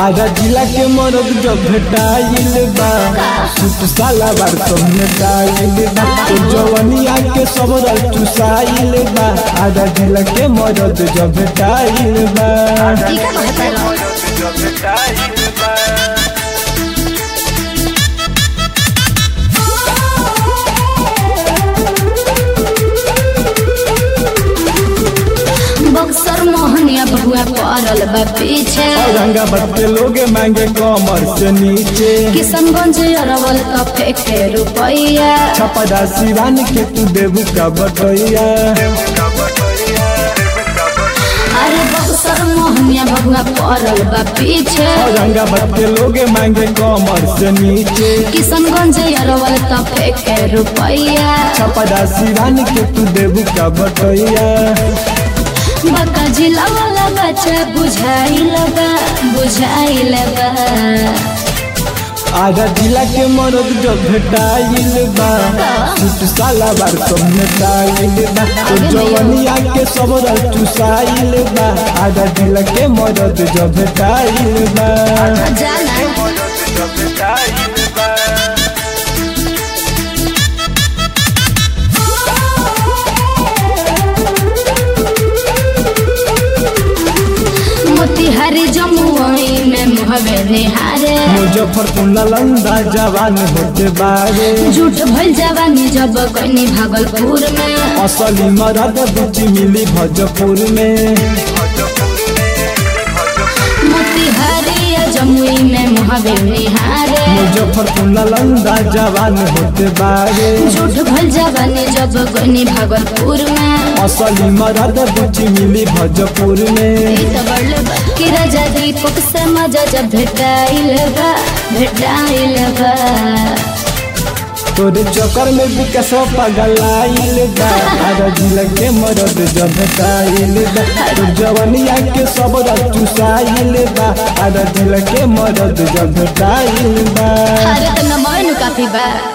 आधा जिला के मरद जब भेटाइल बा सूट साला बार सब नेटाइल बा तो जवनिया के सब रल चुसाइल बा आधा जिला के मरद जब भेटाइल बा ई का कहता रहो बक्सर मोहनिया बबुआ पड़ल बा पीछे औरंगाबाद के लोग मांगे कमर से नीचे किशनगंज अरवल का फेंके रुपैया छपरा सिवान के तू देबू का बटैया अरे बक्सर मोहनिया बबुआ पड़ल बा पीछे औरंगाबाद के लोग मांगे कमर से नीचे किशनगंज अरवल का फेंके रुपैया छपरा सिवान के तू देबू का बटैया बका जिला वाला बच्चा बुझाइल बा बुझाइल बा आधा जिला के मरद जब भेटाइल बा सूट साला बार सब नेटाइल बा तो जवनिया के सब रल चुसाइल बा आधा जिला के मरद जब भेटाइल बा जाना मोतिहारी जमुई में मुहबे निहारे मुजफ्फरपुर नालंदा जवान होते बारे झूठ भइल जवानी जब कनी भागलपुर में असली मरद बुची मिली भोजपुर में मोतिहारी या जमुई में मुहबे निहारे मुजफ्फरपुर नालंदा जवान होते बारे झूठ भइल जवानी जब कनी भागलपुर में असली मरद बुची मिली भोजपुर में ई त बड़ले बा कि राजा दीपक से मजा जब भेटाइल बा भेटाइल बा तोरे चक्कर में विकसवा पगलाइल बा आधा जिला के मरद जब भेटाइल बा तो जवनिया के सब रल चुसाइल बा आधा जिला के मरद जब भेटाइल बा अरे त नमैनु काफी बा